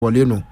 wọlé nù.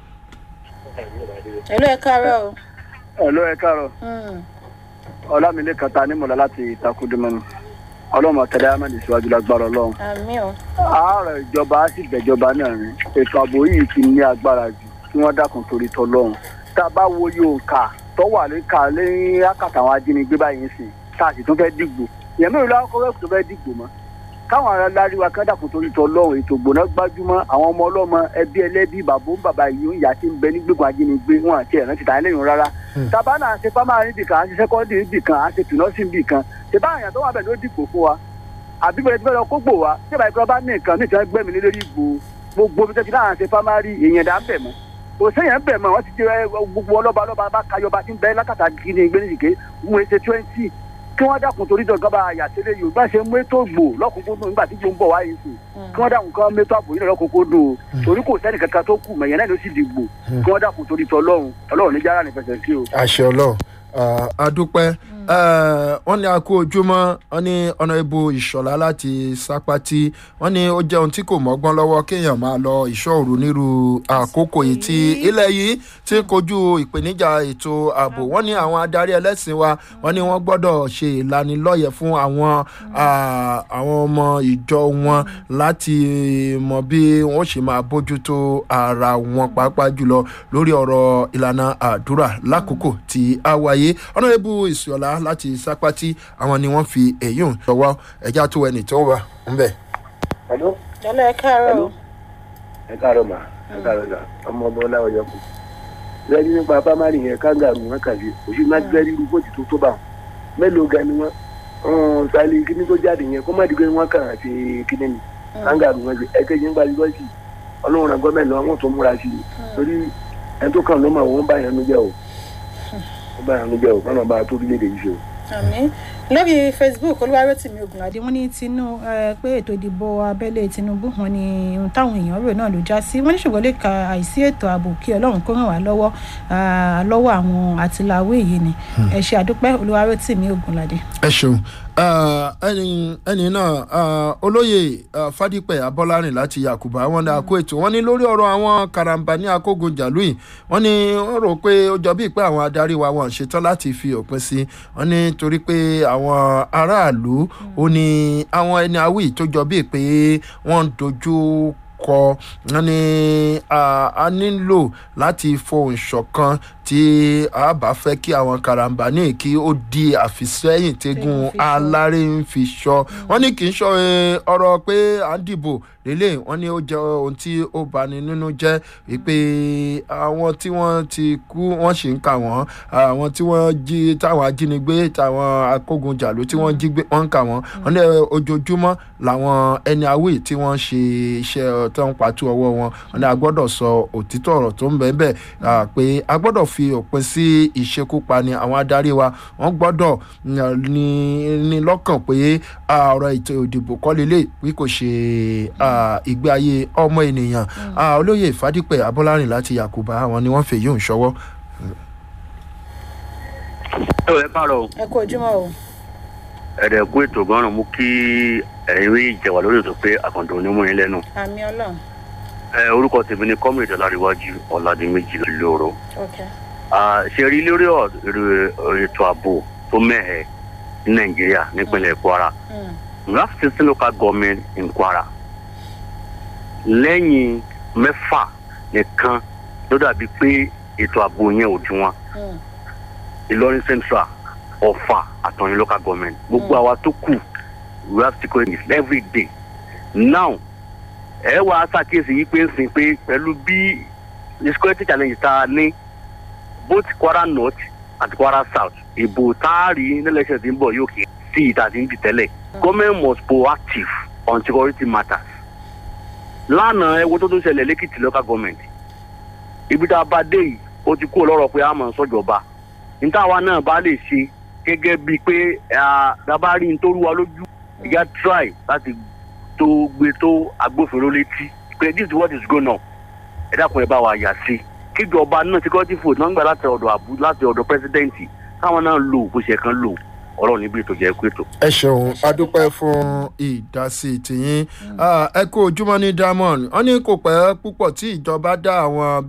ẹ̀lú ẹ̀ káàárọ̀ o. ẹ̀lọ́ ẹ káàárọ̀ Mm. ọlámilé kata nímọ̀lá láti ìtakùdùmọ̀nù ọlọ́mọ tẹ̀lé amẹ́ni síwájú lágbára ọlọ́run àmì o. ààrẹ ìjọba á sì gbẹ̀jọba náà rìn ètò ààbò yìí ti ní agbára jù kí wọ́n dákun torí tọlọ́run tá a bá wo yòókà tó wà lẹ́ka lẹ́yìn àkàtà àwọn ajínigbé báyìí sí tá a sì tún fẹ́ dìgbò ìyẹn mẹ́rin lọ́wọ́ kọ́wé tó fẹ́ dìgbò mọ́ káwọn ará láríwá kan dákun torí tọlọ́run ètò gbòná gbájúmọ́ àwọn ọmọ ọlọ́mọ ẹbí ẹlẹ́bí bàbá ń bàbá yìí ń yà sí ń bẹ ní gbẹ̀gbọ̀n ajínigbé wọn àti ẹ̀rán ti tàn lẹ́yìn rárá tábà náà ṣe pámárì níbì kan àti sẹ́kọ́ndì níbì kan àti tùnọ́sì níbì kan ṣe bá àyàn tó wà bẹ̀ ló dìbò fún wa àbí bẹ̀rẹ̀ bẹ̀rẹ̀ kó gbò wá tí ìbáyìí kan bá ní nǹkan ní ìtàn gbẹ̀mí lé lórí ìgbò gbogbo bí tẹ́tí láàrin ṣe pámárì èèyàn dà ń bẹ̀ mọ́ kò séèyàn ń bẹ̀ mọ́ wọ́n ti ti rẹ gbogbo ọlọ́ba ọlọ́ba bá kayọba tí ń bẹ lákàtà gíní gbé nìké wọ́n ṣe twenty kí wọ́n dákun torí dọ̀gán bá yàtẹ̀lẹ̀ yorùbá ṣe mú ètò gbò lọ́kùnkúndùn nígbà tí gbò ń bọ̀ wáyé sí kí wọ́n dákun kán mẹ́tọ́ àbò yìí lọ́kùnkúndùn o torí kò sẹ́ni kankan tó kù mẹ̀yẹn náà ló sì dìgbò kí wọ́n dákun torí tọlọ́run ọlọ́run ní jára nífẹsẹ̀ sí o. àṣẹ ọlọ́run adúpẹ́ wọ́n ní a kú ojúmọ́ wọ́n ní ọ̀nà ibo ìṣọ̀lá láti sápátí wọ́n ní ó jẹ́ ohun tí kò mọ́gbọ́n lọ́wọ́ kéèyàn máa lọ ìṣòro nírú àkókò yìí tí ilẹ̀ yìí ti ń kojú ìpèníjà ètò ààbò wọ́n ní àwọn adarí ẹlẹ́sìn wa wọ́n ní wọ́n gbọ́dọ̀ ṣe ìlanilọ́yẹ̀ fún àwọn àwọn ọmọ ìjọ wọn láti mọ bí wọ́n ṣe máa bójútó ara wọn pàápàá jùlọ lórí ọ̀rọ̀ ìlànà àdúrà lákòókò tí a wáyé ọ̀nà ibo ìṣọ̀lá láti sápátí àwọn ni wọ́n fi èyí ń ṣọwọ́ ẹja tó ẹnì tó wà ń bẹ̀. Hello? ẹ̀lú ẹ̀ káàárọ̀ o. ẹ káàárọ̀ mà ẹ káàárọ̀ sà ọmọ ọmọ ọláwọ̀ yọkù lẹ́yìn nípa pámárì yẹn kángàrù wọn kàdé òṣù má gbẹ́rí irú bóòtù tó tó bá wọn mélòó ga ni wọn ọ̀hún sálẹ̀ kíní tó jáde yẹn kó má dìgbẹ́ wọn kàn àti kíní ni kángàrù wọn ṣe ẹgbẹ́ yẹn gba yúgọ́sì ọlọ́run àgọ́ mẹ́lẹ̀ wọn tó múra sí i torí ẹni tó kàn ló mọ̀ wọ́n bá yẹn nu jẹ́ o wọ́n bá yẹn nu jẹ́ o kọ́nà bá tó léde yìí ṣe o. àmì lórí facebook olúwarotìmí ogunlade wọn ní tinú ẹ pé ètò ìdìbò abẹ́lé tinubu wọn ni ohun táwọn èèyàn rò náà ló já sí wọn ní ṣùgbọ́n lè ka àìsí ètò ààbò kí ọlọ́run kó ràn wá lọ́wọ́ ah, lọ́wọ́ àwọn àtìláwé yìí ni ẹ ṣe àdúpẹ́ olúwarotìmí ogunlade. ẹ ṣeun ẹni ẹni náà ah, olóyè ah, fadípẹ abọlárìn láti yakuba wọn ní àkó ètò wọn ní lórí ọrọ àwọn karambà ní akógun jàlúì wọn ní wọn rò pé ó jọ bíi pé àwọn adarí wa wọn ṣetán láti fi òpin sí wọn ní torí pé àwọn aráàlú ó ní àwọn ẹni awí tó jọ bíi pé wọn ń dojú kọ wọn ní ah, a nílò láti fohùn ṣọ̀kan tí a bá fẹ́ kí àwọn karambà ní kí ó di àfisẹ́yìn tẹ́gun Tẹ́gun fi ṣọ́. aláré ń fi ṣọ́ wọ́n ní kì í ṣọ́ eh, ọ̀rọ̀ pé à ń dìbò lélẹ̀ wọ́n ní ó jẹ́ ohun tí ó bani nínú jẹ́ wípé àwọn tí wọ́n ti kú wọ́n sì ń kà wọ́n àwọn tí wọ́n jí táwọn ajínigbé táwọn akógunjàlú tí wọ́n jí gbé wọ́n ń kà wọ́n wọ́n ní ojoojúmọ́ làwọn ẹni awé tí wọ́n ṣe iṣẹ́ tó ń patú ọwọ́ wọn wọ́n ní a gbọ́dọ̀ sọ òtítọ́ ọ̀rọ̀ tó ń bẹ́ẹ̀ bẹ́ẹ̀ ah, pé a gbọ́dọ̀ fi òpin sí ìṣekúpani àwọn adarí wa wọ́n gbọ́dọ̀ mm, ní ní lọ́kàn pé ah, ọ̀rọ̀ ètò ìdìbò kọ́ lélẹ̀ bí kò ṣe ah, ìgbé ayé ọmọ ènìyàn Ah, olóyè ìfádípẹ̀ abọ́lárìn láti yakuba àwọn ni wọ́n fèyí òun ṣọwọ́. ẹ ẹ káàárọ̀ o ẹ kú ojúmọ́ o. ẹ̀rẹ̀ kú ètò gan-an mú kí ẹ̀yin rí ìjẹ̀wà lórí ètò pé àkàndùn onímọ̀ yín lẹ́nu. àmì ọlọ́run ẹ orúkọ tèmi ni kọ́mìtì ọ̀làríwájú ọ̀làdìmẹ́jì lóru. ok ṣe rí lórí ọ̀rọ̀ ètò ààbò tó mẹ́hẹ̀ ní nàìjíríà nípínlẹ̀ kwara Mm. we have sixteen local government in kwara lẹ́yìn mẹ́fà nìkan ló dàbí pé ètò ààbò yẹn ò dín wọn Mm. ìlọrin central ọfà àtọyìn local government gbogbo àwa tó kù we have security every day now ẹ wá ṣàkíyèsí yìí pé ń sìn pé pẹ̀lú bí the security challenge tá a ní both kwara north àti kwara south ìbò tá a rí nílẹ̀ṣẹ̀ tí ń bọ̀ yóò kí sí ìta tí ń di tẹ́lẹ̀ government must proactive on security matters lánàá ẹ wo tó tó ṣẹlẹ̀ lẹ́kìtì local government ibi tá a bá dé yìí ó ti kú lọ́rọ̀ pé a mọ̀ sọ́jọba níta wa náà bá lè ṣe gẹ́gẹ́ bíi pé dábàá rí nítorí wa lójú ìyá try láti tó gbé tó agbófinró létí pé this is what is going on ẹ dákun ẹ bá wa yà sí kíjọba náà security food náà ń gbà láti ọ̀dọ̀ àbú láti ọ̀dọ̀ pẹ́sidẹ́ǹtì káwọn náà lò bó ṣe kan lò ọlọ́run níbi ètò jẹ́ kú ètò. ẹ ṣeun adúpẹ́ fún ìdásí tìyín Ah, ẹ kú ojúmọ́ ní diamond wọ́n ní kò pẹ́ púpọ̀ tí ìjọba dá àwọn